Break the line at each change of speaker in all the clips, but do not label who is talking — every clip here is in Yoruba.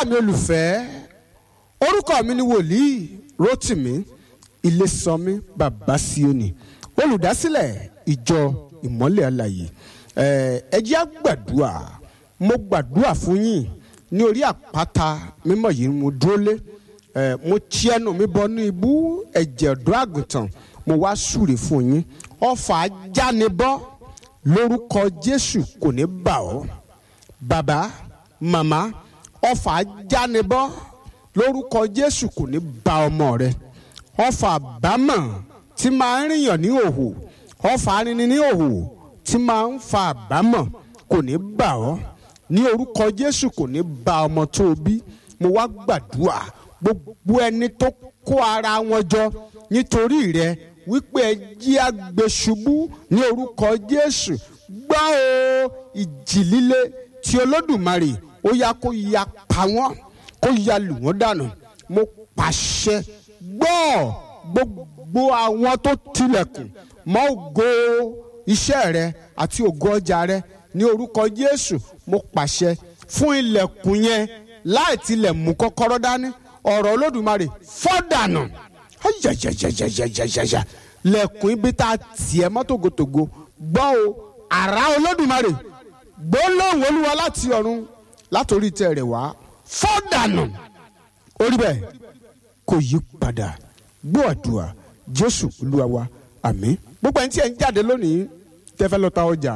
ará mi olùfẹ́ orúkọ mi ni wòlíì Rótìmí Ilésànmí bàbá Síónì olùdásílẹ̀ ìjọ ìmọ́lẹ̀ alàyè ẹ jẹ́ á gbàdúrà mo gbàdúrà fún yín ní orí àpáta mímọ́ yìí mo dúró lé mo tí ẹnu mi bọ ní ibú ẹ̀jẹ̀ ọ̀dọ́ àgùntàn mo wá súre fún yín ọfà ajánibọ́ lórúkọ Jésù kò ní bà ọ́ bàbá màmá ọfà ajánibọ́ lórúkọ Jésù kò ní bà ọmọ rẹ ọfà àbámọ̀ tí máa ń rìnyàn ní òhò ọfà arinrin ní òhò tí máa ń fa àbámọ̀ kò ní bà ọ́ ní orúkọ Jésù kò ní bà ọmọ tó o bí mo wá gbàdúrà gbogbo ẹni tó kó ara wọn jọ nítorí rẹ wípé ẹ jí àgbèṣubú ní orúkọ Jésù gbọ́ o ìjì líle tí Olódùmarè ó yá kó ya pa wọ́n kó ya lù wọ́n dànù mo pàṣẹ gbọ́ gbogbo àwọn tó tilẹ̀kùn mọ́ ògo iṣẹ́ rẹ àti ògo ọjà rẹ ní orúkọ Jésù mo pàṣẹ fún ilẹ̀kùn yẹn láì tilẹ̀ mú kọ́kọ́rọ́ dání ọ̀rọ̀ Olódùmarè fọ́dànù yàyàyàyàyàyàyà lẹ̀kùn ibi tá a tiẹ̀ mọ́ tògótògó gbọ́ o àrá Olódùmarè gbólóhùn Olúwa láti ọ̀run látòrí tẹ̀ rẹ̀ wá fọ́dànù orí bẹ́ẹ̀ kò yí padà gbọ́ àdúrà Jésù Olúwa wa àmín gbogbo ẹni tí ẹ ń jáde lónìí tẹ́fẹ́ lọ ta ọjà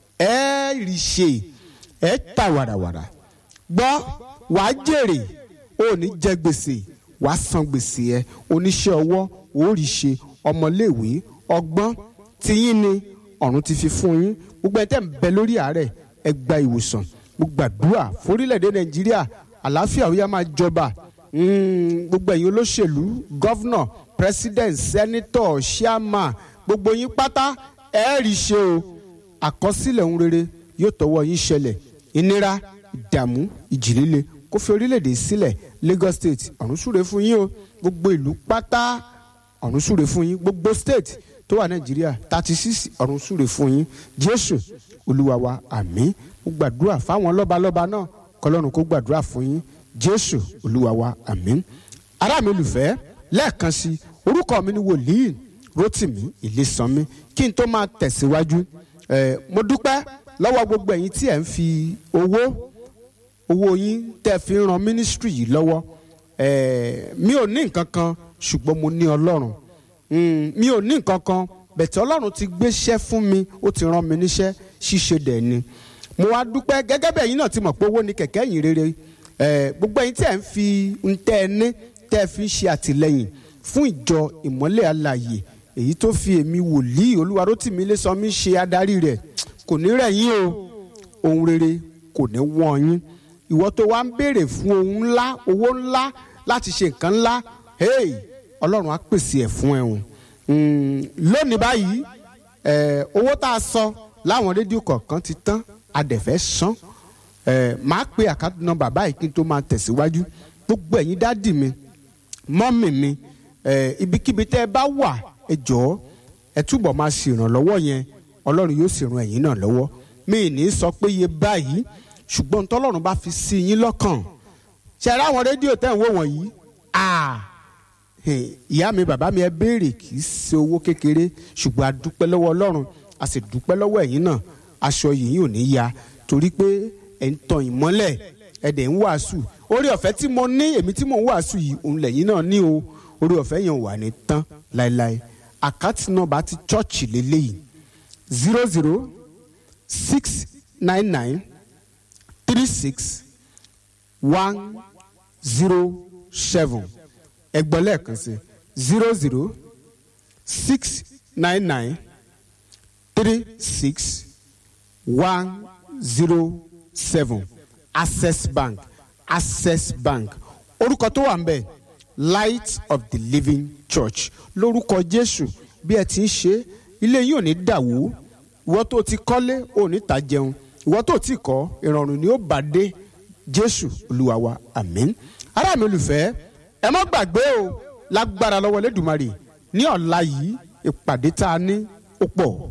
ẹ rí ṣe ẹ ta wàràwàrà gbọ́ wàá jèrè ò ní jẹ gbèsè wàá san gbèsè ẹ oníṣẹ́ ọwọ́ ò rí ṣe ọmọléèwé ọgbọ́n tiyín ni ọ̀run ti fi fún yín gbogbo ẹni tẹ́ ń bẹ lórí àárẹ̀ ẹ gba ìwòsàn mo gbàdúrà forílẹ̀-èdè Nàìjíríà àlàáfíà ó yá máa jọba gbogbo ẹ̀yin olóṣèlú gọ́vnọ̀ president senator chairman gbogbo yín pátá ẹ rí ṣe o àkọsílẹ̀ ohun rere yóò tọwọ́ yín ṣẹlẹ̀ ìnira ìdààmú ìjì líle kó fi orílẹ̀-èdè sílẹ̀ Lagos state ọ̀run súre fún yín o gbogbo ìlú pátá ọ̀run súre fún yín gbogbo state tó wà Nàìjíríà thirty six ọ̀run súre fún yín Jésù Olúwa wa àmín mo gbàdúrà fáwọn lọ́balọ́ba náà kọlọ́run kó gbàdúrà fún yín Jésù Olúwa wa àmín ará mi olùfẹ́ lẹ́ẹ̀kan sí orúkọ mi ni wòlíì Rótìmí Ilésànmí kí n tó máa tẹ̀síwájú Eh, mo dúpẹ́ lọ́wọ́ gbogbo ẹ̀yin tí ẹ̀ ń fi owó owó yín tẹ́ fi ń ran mínísítírì yìí lọ́wọ́ eh, mi ò ní nǹkan kan ṣùgbọ́n mo ní ọlọ́run mm, mi ò ní nǹkan kan bẹ̀tẹ̀ ọlọ́run ti gbéṣẹ́ fún mi ó ti rán mi níṣẹ́ ṣíṣe dẹ̀ ni mo wá dúpẹ́ gẹ́gẹ́ bẹ́ẹ̀ yín náà ti mọ̀ pé owó ni kẹ̀kẹ́ yìí rere eh, gbogbo ẹ̀yin tí ẹ̀ ń fi ń tẹ́ ẹ ní tẹ́ ẹ fi ń ṣe àtìlẹ́yìn fún ìjọ ìmọ́lẹ̀ alààyè èyí tó fi èmi wòlíì Olúwarótìmí Ilésànmí ṣe adarí rẹ̀ kò ní rẹ̀ yín o ohun rere kò ní wọ́n yín ìwọ tó wá ń béèrè fún ohun ńlá owó ńlá láti ṣe nǹkan ńlá hey Ọlọ́run á pèsè ẹ̀ fún ẹ o lónìí báyìí owó tá a sọ láwọn rédíò kọ̀ọ̀kan ti tán adẹ̀fẹ́ san máa pe àkáǹtì nọ́mbà báyìí kí n tó máa tẹ̀síwájú gbogbo ẹ̀yin dádì mi mọ́mì mi ibikíbi tẹ́ ẹ bá wà ẹ jọ̀ọ́ ẹ túbọ̀ máa ṣèrànlọ́wọ́ yẹn ọlọ́run yóò sì ran ẹ̀yin náà lọ́wọ́ mi ní sọ pé iye báyìí ṣùgbọ́n tọ́lọ́run bá fi sí yín lọ́kàn ṣe ara àwọn rédíò tẹ̀ ń wò wọ̀nyí ìyá mi bàbá mi ẹ béèrè kì í ṣe owó kékeré ṣùgbọ́n a dúpẹ́ lọ́wọ́ ọlọ́run a sì dúpẹ́ lọ́wọ́ ẹ̀yin náà aṣọ yìí ò ní ya torí pé ẹ̀ ń tan ìmọ́lẹ̀ ẹ̀ dẹ̀ ń wàásù orí ọ̀fẹ́ tí mo ní èmi tí mò ń wàásù yìí òun lẹ̀yin náà ní o orí ọ̀fẹ́ yẹn wà ní tán láéláé àkáǹtì nọ́mbà ti chọ́ọ̀chì lélẹ́yìí zero zero six nine nine three six one zero seven ẹgbọ́n lẹ́ẹ̀kan sí zero zero six nine nine three six one zero seven access bank access bank orúkọ tó wà ń bẹ̀ light of the living church lórúkọ jésù bí ẹ ti ń ṣe ilé yìí ò ní dàwó ìwọ tó ti kọ́lé ò ní ta jẹun ìwọ tó ti kọ́ ìrọ̀rùn ni ó bá dé jésù olúwa wa àmín ará mi olùfẹ́ ẹ má gbàgbé o lágbára lọ́wọ́ lẹ́dùnmarè ní ọ̀la yìí ìpàdé tá a ní ó pọ̀